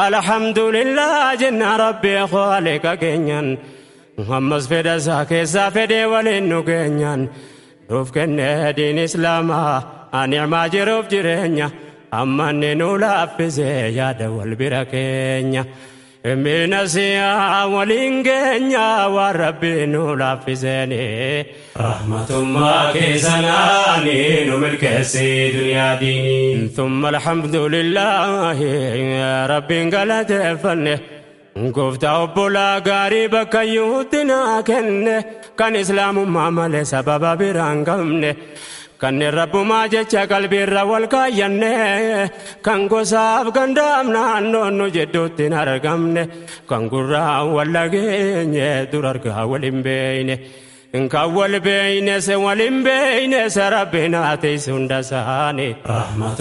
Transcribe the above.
alhamdulillah jenna rabbii khaliqa keenyan ammas fedha isaa keessaa fedhee waliin nu keenyan nuuf kennee diin islaamaa anicmaa jiruuf jireenya ammanni nu laaffisee yaada wal bira keenya Mina siyaa waliin keenya waan rabbii nu laaffiseeni. Rahmatummaa keessanaani nu milkeessi duniyaa diini. Thumma alhamdulillahi rabbiin galateeffanne. Gooftaa obbolaa gaarii bakka yuutti naa kenne kan islaamummaa malee sababa biraan qabne. kanneen rabbumaa jecha qalbiirra wal kaayyanne kan gosaaf gandaaf naannoon nu jidduutti hin argamne kan gurraa wal dhageenye dur argaa wal hin beeyne kan wal beeyne se wal hin beeyne se rabbiin haa teessu hunda isaanii.